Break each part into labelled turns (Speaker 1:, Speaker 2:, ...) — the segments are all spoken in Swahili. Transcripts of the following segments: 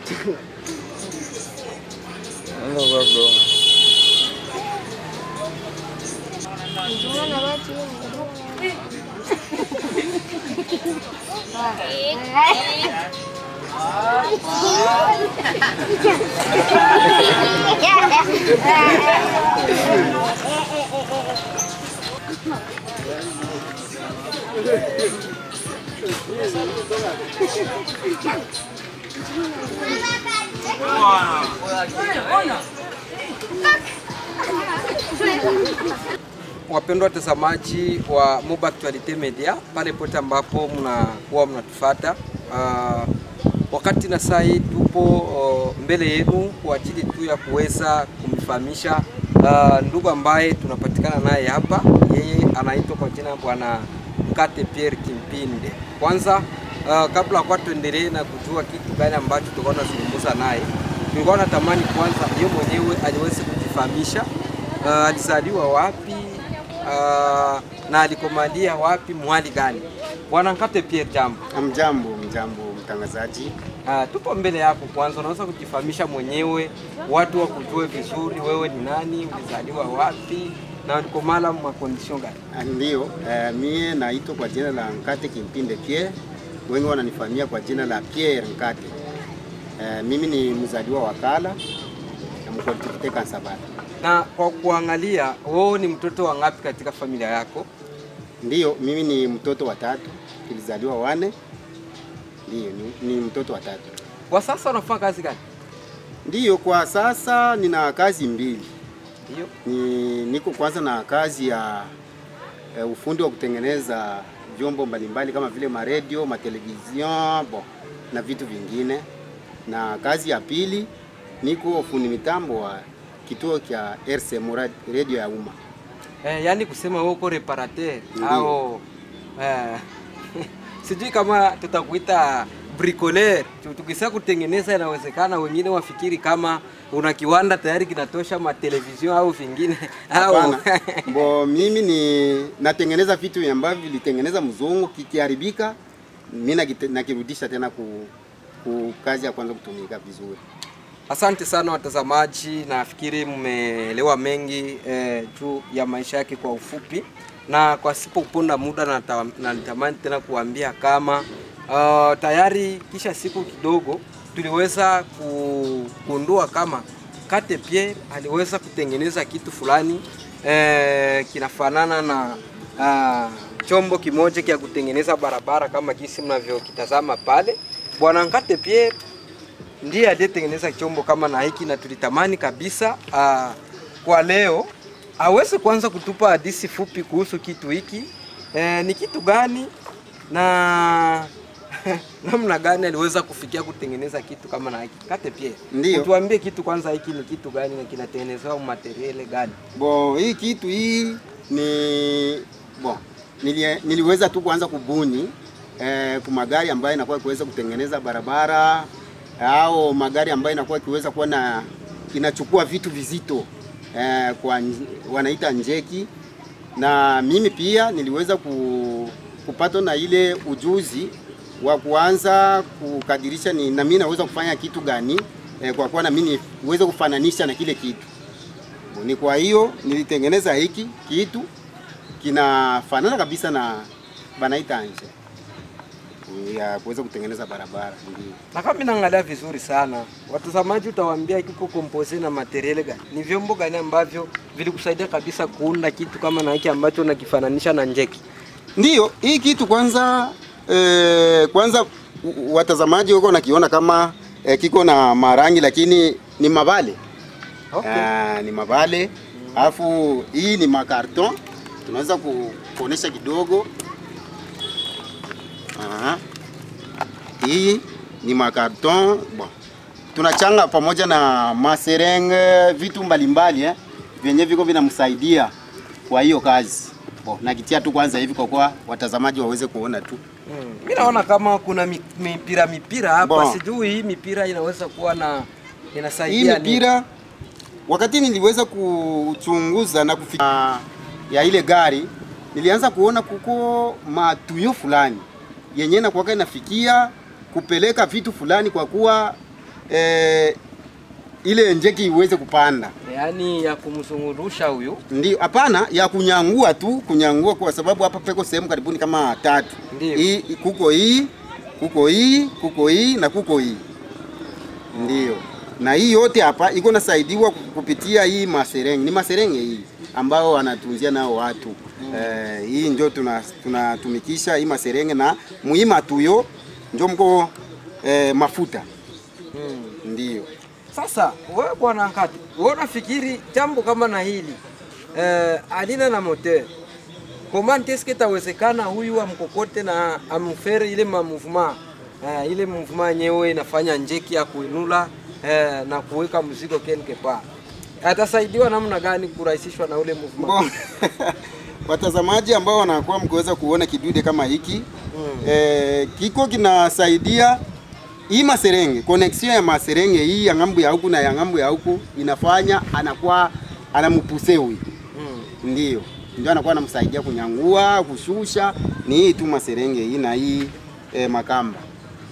Speaker 1: Ano ba bro? Wapendwa watazamaji wa Moba Actualite Media, pale pote ambapo mnakuwa mnatufata uh, wakati na saa hii tupo uh, mbele yenu kwa ajili tu ya kuweza kumfahamisha uh, ndugu ambaye tunapatikana naye hapa. Yeye anaitwa kwa jina Bwana Mkate Pierre Kimpinde. Kwanza uh, kabla kwa tuendelee na kujua kitu gani ambacho tulikuwa tunazungumza naye, tulikuwa natamani kwanza yeye mwenyewe aliweze kujifahamisha uh, alizaliwa wapi uh, na alikomalia wapi mwali gani? Bwana Nkate Pierre, jambo.
Speaker 2: Mjambo, mjambo mtangazaji.
Speaker 1: Uh, tupo mbele yako. Kwanza unaweza kujifahamisha mwenyewe, watu wakujue vizuri, wewe ni nani, ulizaliwa wapi na ulikomala mwa condition gani?
Speaker 2: Ah, Ndiyo, eh, mie naitwa kwa jina la Nkate Kimpinde Pierre, wengi wananifahamia kwa jina la Pierre Nkate. Eh, mimi ni mzaliwa wa Kala na mkoltikite Kansabata.
Speaker 1: Na kwa kuangalia, wewe ni mtoto wa ngapi katika familia yako?
Speaker 2: Ndiyo, mimi ni mtoto wa tatu, tulizaliwa wane. Ndiyo, ni, ni mtoto wa tatu.
Speaker 1: Kwa sasa unafanya kazi gani?
Speaker 2: Ndiyo, kwa sasa nina kazi mbili.
Speaker 1: Ndio.
Speaker 2: Ni, niko kwanza na kazi ya eh, ufundi wa kutengeneza vyombo mbalimbali kama vile maredio, matelevizion bon, na vitu vingine, na kazi ya pili niko fundi mitambo wa kituo cha RCM rad- radio ya umma.
Speaker 1: Eh, yani kusema wewe uko reparateur
Speaker 2: Ndio.
Speaker 1: au eh, sijui kama tutakuita bricoleur. Tu- Tukisema kutengeneza, inawezekana wengine wafikiri kama una kiwanda tayari kinatosha matelevizion au vingine au
Speaker 2: Hapana, mbo mimi ni natengeneza vitu ambavyo vilitengeneza mzungu, kikiharibika mimi nakite- nakirudisha tena ku, ku kazi ya kwanza kutumika vizuri.
Speaker 1: Asante sana watazamaji, nafikiri mmeelewa mengi eh, juu ya maisha yake kwa ufupi, na kwa sipo kuponda muda nata- na nitamani tena kuambia kama uh, tayari kisha siku kidogo tuliweza kugundua kama Kate Pierre aliweza kutengeneza kitu fulani eh, kinafanana na uh, chombo kimoja kia kutengeneza barabara kama jinsi mnavyokitazama pale. Bwana Kate Pierre ndiye aliyetengeneza chombo kama na hiki, na tulitamani kabisa uh, kwa leo aweze kwanza kutupa hadithi fupi kuhusu kitu hiki eh, ni kitu gani na namna gani aliweza kufikia kutengeneza kitu kama na hiki. Kate Pierre,
Speaker 2: Ndiyo.
Speaker 1: tuambie kitu kwanza, hiki ni kitu gani na kinatengenezewa materiale gani?
Speaker 2: Bo, hii kitu hii ni bo, nilie, niliweza tu kuanza kubuni eh, kwa magari ambayo inakuwa kuweza kutengeneza barabara au magari ambayo inakuwa ikiweza kuwa na inachukua vitu vizito eh, kwa nj- wanaita njeki, na mimi pia niliweza ku, kupata na ile ujuzi wa kuanza kukadirisha ni na mimi naweza kufanya kitu gani eh, kwa kuwa na mimi niweze kufananisha na kile kitu ni kwa hiyo nilitengeneza hiki kitu kinafanana kabisa na banaita nje ya kuweza kutengeneza barabara. Ndio.
Speaker 1: Na kama naangalia vizuri sana, watazamaji utawaambia kiko compose na material gani? Ni vyombo gani ambavyo vilikusaidia kabisa kuunda kitu kama na hiki ambacho unakifananisha na njeki?
Speaker 2: Ndiyo, hii kitu kwanza eh, kwanza u- watazamaji huko nakiona kama eh, kiko na marangi lakini ni mabale.
Speaker 1: Okay.
Speaker 2: Ah, ni mabale. Alafu hii ni makarton. Tunaweza ku- kuonesha kidogo. Aha. Hii ni makarton. Bon. Tunachanga pamoja na maserenge vitu mbalimbali eh, vyenye viko vinamsaidia kwa hiyo kazi. Bon, nakitia tu kwanza hivi kwa kuwa watazamaji waweze kuona tu.
Speaker 1: Mm. Mimi naona kama kuna mi- mipira mipira hapa,
Speaker 2: Bon.
Speaker 1: sijui hii mipira inaweza kuwa na
Speaker 2: Hii
Speaker 1: inasaidia nini?
Speaker 2: mipira wakati niliweza kuchunguza na kufika ya ile gari, nilianza kuona kuko matuyo fulani yenye nakuwaka inafikia kupeleka vitu fulani, kwa kuwa eh, ile njeki iweze kupanda.
Speaker 1: yaani ya kumzungurusha huyu
Speaker 2: Ndio, hapana ya kunyangua tu, kunyangua kwa sababu hapa peko sehemu karibuni kama tatu.
Speaker 1: Ndio.
Speaker 2: Hii kuko hii, kuko hii, kuko hii na kuko hii. Ndio. Na hii yote hapa iko nasaidiwa kupitia hii maserenge. Ni maserenge hii ambao wanatunzia nao watu. Eh, hii ndio tuna tunatumikisha hii maserenge na muhimu tuyo ndio mko eh, mafuta.
Speaker 1: hmm.
Speaker 2: Ndio.
Speaker 1: Sasa wewe bwana Nkati, wewe unafikiri jambo kama na hili eh, alina na moteur comment est-ce que tawezekana huyu amkokote na amfere ile ma mouvement eh, ile mouvement yenyewe inafanya njeki ya kuinula eh, na kuweka mzigo quelque part, atasaidiwa namna gani kurahisishwa na ule mouvement?
Speaker 2: Bon. Watazamaji ambao wanakuwa mkiweza kuona kidude kama hiki
Speaker 1: Mm.
Speaker 2: eh, kiko kinasaidia hii maserenge, connection ya maserenge hii ya ngambo ya huku na ya ngambo ya huku inafanya anakuwa anampuse huyu,
Speaker 1: Mm.
Speaker 2: ndio ndio anakuwa anamsaidia kunyangua, kushusha. Ni hii tu maserenge hii na hii eh, makamba,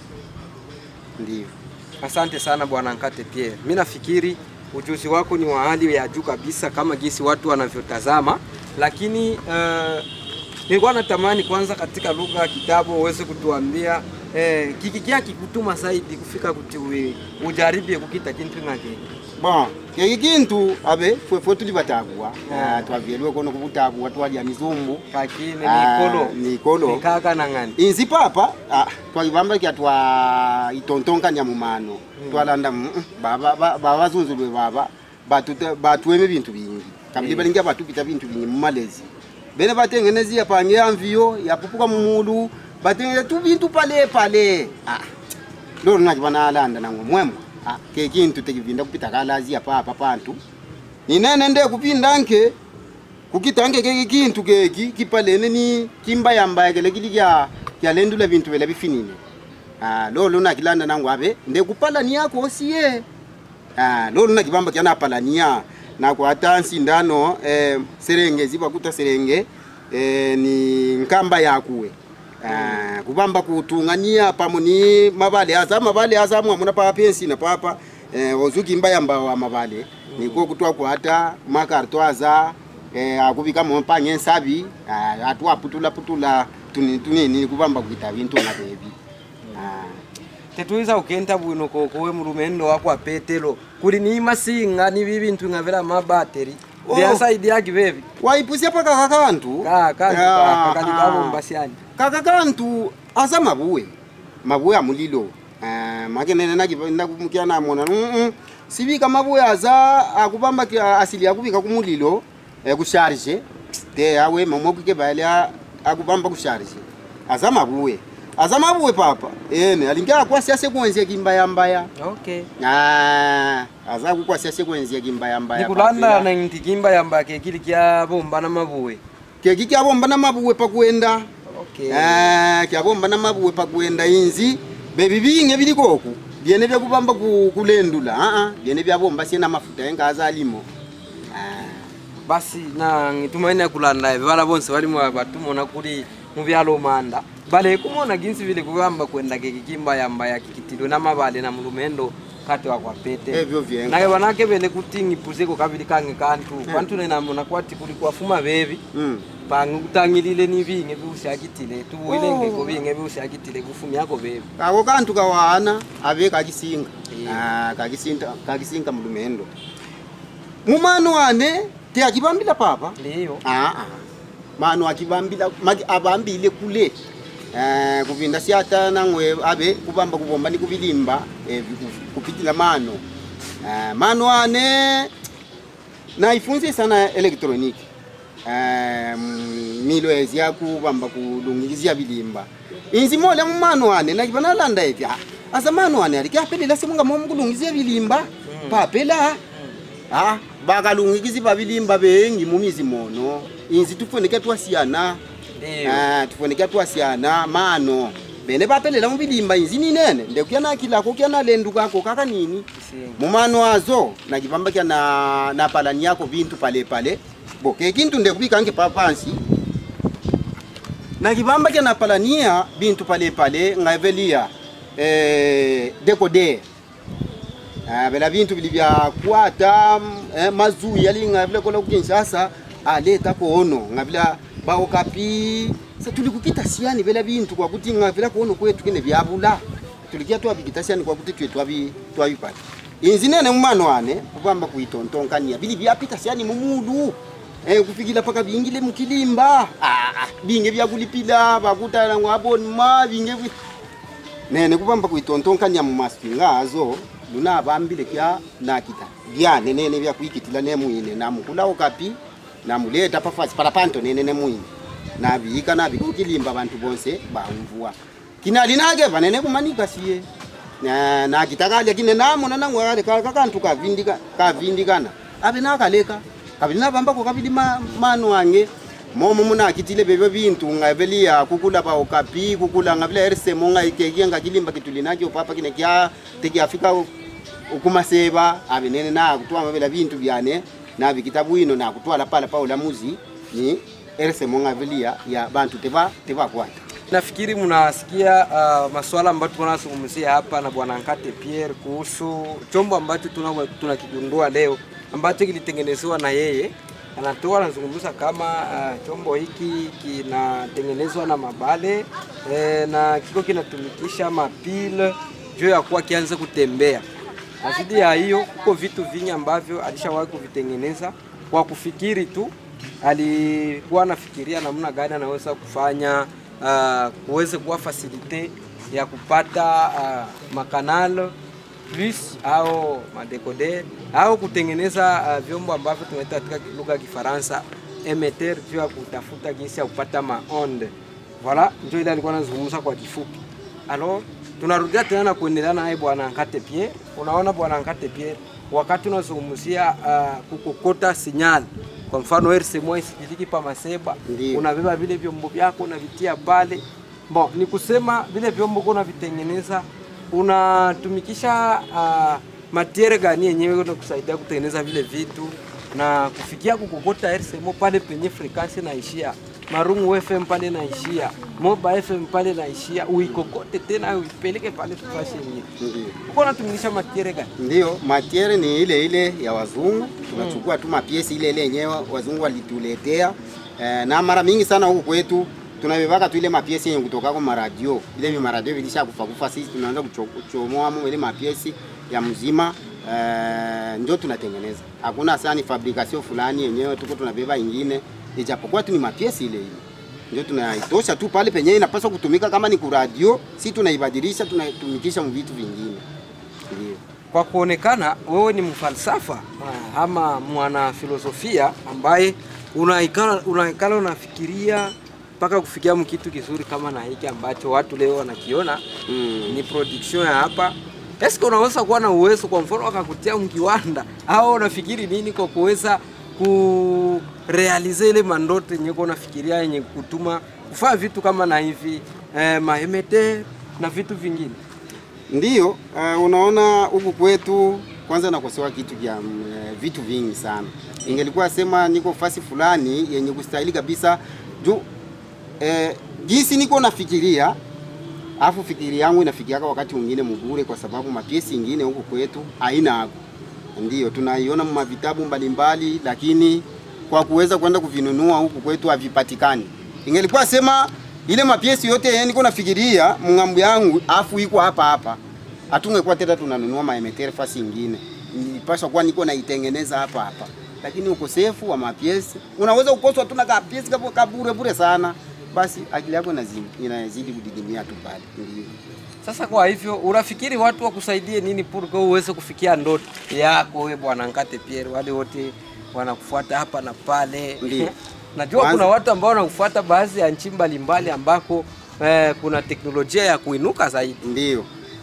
Speaker 2: ndio.
Speaker 1: Asante sana bwana Nkate Pierre. Mimi nafikiri ujuzi wako ni wa hali ya juu kabisa kama jinsi watu wanavyotazama, lakini uh, nilikuwa natamani kwanza katika lugha ya kitabu uweze kutuambia eh, kikikia kikutuma zaidi kufika kuti we ujaribie kukita kintu ngake
Speaker 2: Bon, keki kintu abe fwe fwe tuli batagwa
Speaker 1: Yeah.
Speaker 2: twavyelwe kono kubutagwa twalya mizumbu
Speaker 1: kakine
Speaker 2: Ah,
Speaker 1: nikolo
Speaker 2: nikolo.
Speaker 1: nikaka na ngani
Speaker 2: inzi papa ah, twalibamba kya twa itontonkanya mumano twalanda mm, mm, baba ba- babazunzulwe baba batute- batweme bintu bingi kabili
Speaker 1: Eh.
Speaker 2: balingia batupita bintu bingi mumalezi bene batengenezi yapange yamviyo yapupuka mumulu batengeneza tu bintu pale pale ah. lolo nakibana alanda nangwe mwemwe ah, ke kintu tekivinda kupita kalazi apa apa pantu ninene nde kupinda nke kukitange keki kintu keki kipalene ni kimbayambaya kele kili kya kyalendula bintu vela bifinine ah, lolo nakilanda nangu abe nde kupalania kosiye ah, lolo nakibamba kyanapalania nakwata nsindano eh, serenge zibakuta serenge eh, ni nkamba yakuwe Ah, kubamba kutungania pamo ni mabale aza mabale aza mwamuna papa pensi na papa eh, ozukimba yamba wa mabale niko kutwa kwata makarto aza eh, akubika mompanye nsabi ah, atu aputula putula tuni tunini kubamba kuita bintu na bebi ah.
Speaker 1: tetuiza ukenta bwino kokowe mulumendo wako apetelo kuli ni masinga ni bibintu ngavera mabateri
Speaker 2: Oh.
Speaker 1: byasaidia kivevi
Speaker 2: waipusia paka kakantu
Speaker 1: kaka
Speaker 2: Ah,
Speaker 1: kakalikambo
Speaker 2: ah.
Speaker 1: mbasiani
Speaker 2: kaka kantu aza mabuwe mabuwe amulilo uh, makenene nakumukia namona mm -mm. sibika mabuwe aza akubamba kia- asili akubika kumulilo eh, kusharge te awe mamokike balya akubamba kusharge aza mabuwe aza mabuwe papa ene alingia akwasi sekwenzia kimbayambaya
Speaker 1: okay
Speaker 2: ah, aza kukwasi sekwenzia kimbayambaya
Speaker 1: nikulanda na ntikimba yamba kekili kya bomba na mabuwe
Speaker 2: keki kyabomba na mabuwe pakwenda
Speaker 1: okay
Speaker 2: Eh, kyabomba na mabuwe pakwenda inzi bebi binge biliko oku byene byakubamba ku- kulendula aa byene byabomba sie na mafuta engaza alimo Ah,
Speaker 1: basi na ngitumaini akulanda eve bala bonse bali mu batumona kuli mu byalo manda bale kumona ginsi vile kugamba kwenda kekikimba yamba ya kikitilo na mabale na mulumendo kati wa kwa pete
Speaker 2: Ebyo vyenga.
Speaker 1: naye banake bele kuti ngipuzeko kabili kange kantu kwantu nenamona kwati kuli kwafuma bebi
Speaker 2: mm.
Speaker 1: pange kutangilile ni binge biushakitile tubuilengeko binge biushakitile kufumyako bebi
Speaker 2: kako kantu kawana abe kakisinga
Speaker 1: Iya.
Speaker 2: Ah, kakisinga kakisinga mulumendo mumano wane te akibambila papa
Speaker 1: ndiyo
Speaker 2: Aa, mano akibambila maki abambile kule eh, kupinda siata nangwe abe kubamba kubomba ni kubilimba eh, viku- kupitila mano eh, mano ane naifunze sana elektroniki eh, mm, milo ezi ya kubamba kulungilizia bilimba inzi mola mumano ane nakibana landa evi ah, asa mano ane alikiapelela semunga momu kulungizia bilimba papela Ah, bakalungikizi babilimba bengi mumizi mono inzi tufoneke twasiyana
Speaker 1: ndiyo
Speaker 2: ah, tufoneke twasiyana mano bene bapelela mubilimba inzi ninene ndekuya nakilako kya nalendukako kaka nini
Speaker 1: Kisinga.
Speaker 2: mumano azo nakibamba kya na napalani yako bintu pale pale bo kekintu ndekubikange papansi nakibamba kya napalania bintu pale pale ngavelia eh, dekode uh, vela vintu vilivyakwata eh, mazui yalinga vile kola kukinshasa aleta kono ngavila baokapi sa tulikukita siani vela vintu kwa kuti ngavila kono kwetu kine vyavula tulikia twavikita siani kwa kuti twe twavi twavipata inzi nene mumano ane kupamba kuitontonkania vili vyapita siani mumudu eh, kufikila paka vingile mkilimba ah, ah, vinge vyakulipila vakuta ngwabonma vinge vi- nene kupamba kuitontonkania mumasipingazo luna avambile kya nakita vyane nene vyakuikitila nemwine namukulawo kapi namuleta pafasi palapanto nene nemwine navika navika kukilimba vantu bonse bamvua kinali nage vanene kumanika siye Na- nakitakalya kine namona nangwale kakantu kavindika kavindikana ave nakaleka kavili navambako kavili ma- mano ange momo munakitile vevyo vintu ngavelia kukula pa okapi kukula ngavila erisemo ngaikekia ngakilimba kitulinakyo papa kine kya tekiafika ukumaseva ave nene nakutwama vela vintu vyane navikita bwino nakutwala pala pa ulamuzi ni erisemo ngavelia ya bantu teva tevakwata
Speaker 1: Nafikiri mnasikia uh, masuala ambayo tunazungumzia hapa na bwana Nkate Pierre kuhusu chombo ambacho tuna- tunakigundua leo ambacho kilitengenezewa na yeye. Anatoa anazungumza kama uh, chombo hiki kinatengenezwa na mabale eh, na kiko kinatumikisha mapile juu ya kuwa kianze kutembea. Na zidi ya hiyo, kuko vitu vingi ambavyo alishawahi kuvitengeneza kwa kufikiri tu alikuwa anafikiria namna gani anaweza kufanya uh, kuweze kuwa fasilite ya kupata uh, makanal plus au madecoder au kutengeneza uh, vyombo ambavyo tunaita katika lugha ya Kifaransa emeter juu ya kutafuta jinsi ya kupata maonde. Voilà, ndio ile alikuwa anazungumza kwa kifupi. Alors, tunarudia tena na kuendelea naye bwana Nkate Pierre. Unaona bwana Nkate Pierre, wakati unazungumzia uh, kukokota sinyali, kwa mfano RCMO isikiliki pa Maseba,
Speaker 2: Ndiyo.
Speaker 1: unabeba vile vyombo vyako unavitia pale. Bon, ni kusema vile vyombo uko unavitengeneza unatumikisha uh, matiere gani yenyewe kusaidia kutengeneza vile vitu na kufikia kukokota RCMO pale penye frequency naishia Marungu FM pale naishia, Moba FM pale naishia, uikokote tena uipeleke pale tufashe yenyewe.
Speaker 2: Ndiyo.
Speaker 1: Uko unatumilisha matiere gani?
Speaker 2: Ndiyo, matiere ni ile ile ya wazungu. Tunachukua tu mapiesi ile ile yenyewe wazungu walituletea. Eh, na mara mingi sana huku kwetu tunabebaka tu ile mapiesi yenye kutoka kwa maradio. Ile vi maradio vilisha kufa kufa, sisi tunaanza kucho- kuchomoa mu ile mapiesi ya mzima eh, ndio tunatengeneza. Hakuna sana ni fabrication fulani yenyewe tuko tunabeba ingine, ijapokuwa tu ni mapiesi ile ile ndio tunaitosha tu pale penye inapaswa kutumika. Kama ni kuradio, si tunaibadilisha tunaitumikisha mu vitu vingine, ndio.
Speaker 1: Kwa kuonekana wewe ni mfalsafa ah, ama mwana filosofia ambaye unaikala unaikala unafikiria mpaka kufikia mkitu kizuri kama na hiki ambacho watu leo wanakiona
Speaker 2: Mm.
Speaker 1: ni production ya hapa. Eske unaweza kuwa na uwezo kwa mfano wakakutia mkiwanda au unafikiri nini kwa kuweza kurealize ile mandoto yenye uko unafikiria yenye kutuma kufanya vitu kama na hivi eh, maemete na vitu vingine?
Speaker 2: Ndiyo, uh, unaona huku kwetu kwanza nakosewa kitu vya mm, eh, vitu vingi sana. Ingelikuwa sema niko fasi fulani yenye kustahili kabisa juu eh, jinsi niko nafikiria afu fikiri yangu inafikiaka wakati mwingine mugure, kwa sababu mapiesi ingine huku kwetu haina ako. Ndiyo tunaiona mma vitabu mbalimbali, lakini kwa kuweza kwenda kuvinunua huku kwetu havipatikani. Ingelikuwa sema ile mapiesi yote yenye niko nafikiria mng'ambo yangu afu iko hapa hapa, hatungekuwa tena tunanunua maemetere fasi ingine. Nilipaswa kuwa niko naitengeneza hapa hapa, lakini ukosefu wa mapiesi unaweza ukoswa tu na kapiesi kapo kabure bure sana, basi akili yako inazidi inazidi kudidimia tu pale. Ndiyo.
Speaker 1: Sasa kwa hivyo unafikiri watu wakusaidie nini purko uweze kufikia ndoto yako wewe bwana Nkate Pierre, wale wote wanakufuata hapa na pale.
Speaker 2: Ndiyo.
Speaker 1: Najua
Speaker 2: Kwanza-
Speaker 1: kuna watu ambao wanakufuata baadhi ya nchi mbalimbali ambako eh, kuna teknolojia ya kuinuka zaidi.
Speaker 2: Ndiyo,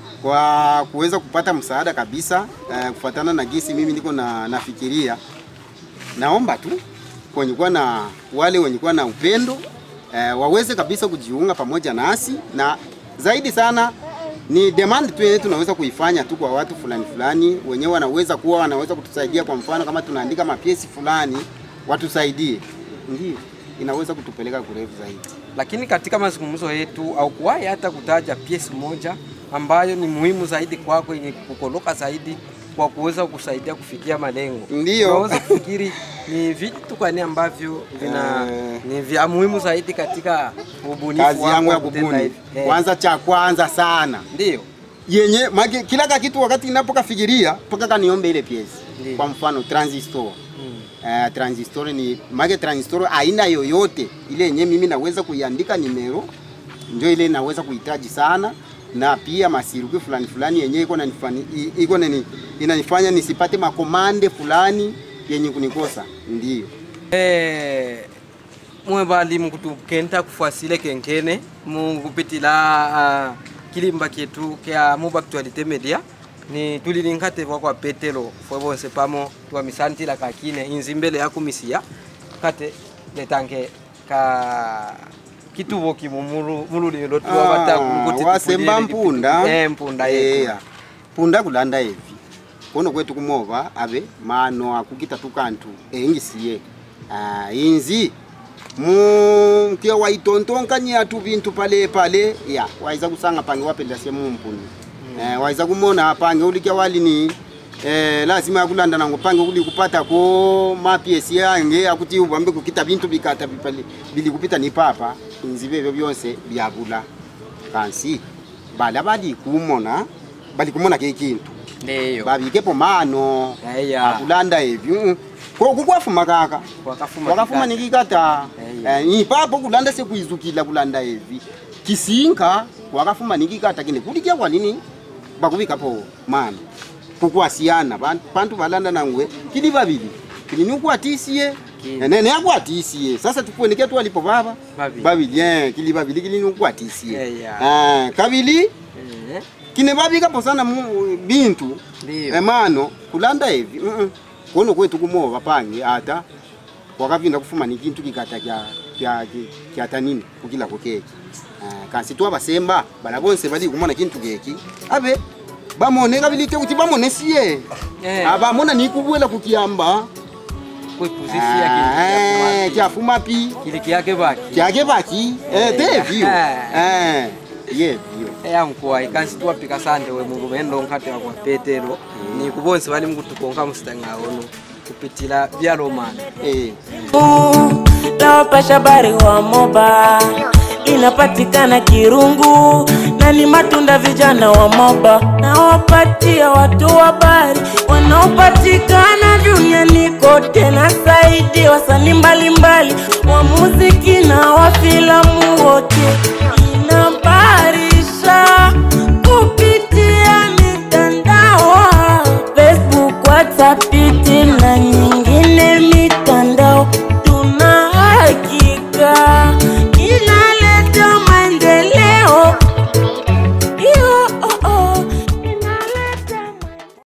Speaker 2: kwa kuweza kupata msaada kabisa eh, kufuatana na gisi mimi niko na nafikiria, naomba tu kwenye kuwa na wale wenye kuwa na upendo eh, waweze kabisa kujiunga pamoja nasi, na zaidi sana ni demand tu yenye tunaweza kuifanya tu kwa watu fulani fulani, wenyewe wanaweza kuwa wanaweza kutusaidia. Kwa mfano kama tunaandika mapiesi fulani, watusaidie, ndio inaweza kutupeleka kurefu zaidi.
Speaker 1: Lakini katika mazungumzo yetu au kuwahi hata kutaja piesi moja ambayo ni muhimu zaidi kwako yenye kukoloka zaidi kwa kuweza kusaidia kufikia malengo.
Speaker 2: Ndiyo.
Speaker 1: Unaweza kufikiri ni vitu gani ambavyo vina
Speaker 2: Eh.
Speaker 1: ni vya muhimu zaidi katika ubunifu
Speaker 2: kazi
Speaker 1: wako
Speaker 2: yangu ya
Speaker 1: wa kutenda
Speaker 2: kubuni
Speaker 1: hivi? Eh,
Speaker 2: kwanza, cha kwanza sana
Speaker 1: Ndio.
Speaker 2: yenye maki, kila kakitu wakati ninapokafikiria mpaka kaniombe ile piesi.
Speaker 1: Ndiyo.
Speaker 2: Kwa mfano transistor
Speaker 1: Mm.
Speaker 2: Uh, transistor ni make transistor aina yoyote ile yenye mimi naweza kuiandika nimero, ndio ile naweza kuhitaji sana, na pia masiruki fulani fulani yenye iko nanifani i- iko nani inanifanya nisipate makomande fulani yenye kunikosa ndio.
Speaker 1: Eh, mwe balimu kutukenta kufuasile kenkene mukupitila uh, kilimba kyetu kya Muba Actualite Media ni tulilinkatebwa kwa petelo fwe bonse pamo twamisantila kakine inzi mbele ya kumisia kate letange ka kitubo kimu mulu- mululilo tuwabata
Speaker 2: Ah, wasemba mpunda
Speaker 1: eh, mpunda yetu
Speaker 2: Eya. punda kulanda evi kono kwetu kumova ave mano akukita tukantu engisiye ah, inzi mu kia waitontonkanya tu vintu pale pale ya waiza kusanga pange wapenda sie mumpuni eh, waiza kumona pange ulikia walini eh, lazima akulanda nango pange uli kupata ko mapiesi yange akuti ubambe kukita vintu bikata bipale bili kupita ni papa inzi bebyo byonse byabula kansi bala bali kumona bali kumona ke kintu
Speaker 1: ndeyo
Speaker 2: babikepo mano
Speaker 1: Eya.
Speaker 2: akulanda evyo ko kukwafuma kaka
Speaker 1: wakafuma
Speaker 2: wakafuma
Speaker 1: kikati.
Speaker 2: nikikata
Speaker 1: Eya.
Speaker 2: eh, ipapo kulanda sekuizukila kulanda evi kisinka wakafuma nikikata kine kulikia kwa nini bakubikapo mano kukwasiana Ban- bantu balanda nangwe kili babili kili nukwatisie
Speaker 1: Kili.
Speaker 2: nene akwatisie sasa tukuoneke twalipo baba
Speaker 1: Babili.
Speaker 2: babili eh, kili babili kili nukwatisie
Speaker 1: Eya.
Speaker 2: eh, kabili
Speaker 1: Eh,
Speaker 2: kine babikapo sana mu bintu
Speaker 1: Ndiyo.
Speaker 2: emano kulanda hivi mm -mm. kono kwetu kumova pange ata wakavinda kufuma ni kintu kikata kya kya kya tanini kukila ko keki uh, kansi twa basemba bala bonse bali kumona kintu keki abe bamone kabilite kuti bamone siye
Speaker 1: Eh.
Speaker 2: abamona nikubwela kukiamba
Speaker 1: kuipuzisia
Speaker 2: Ah,
Speaker 1: kili
Speaker 2: kyafuma pi
Speaker 1: kili kyake baki
Speaker 2: kyake baki eh, tevyo
Speaker 1: Eh.
Speaker 2: eh, yevyo
Speaker 1: eya mkuwa ikansi tuwapika sande we mulumendo nkate wakwa petero ni kubonse bali mkutukonka musitang'aono kupitila byalomana
Speaker 2: eh.
Speaker 3: la wapasha habari wa Moba inapatikana Kirungu na ni matunda vijana wa Moba na wapatia watu habari wanaopatikana duniani kote na zaidi wasanii mbalimbali wa muziki na wa filamu wote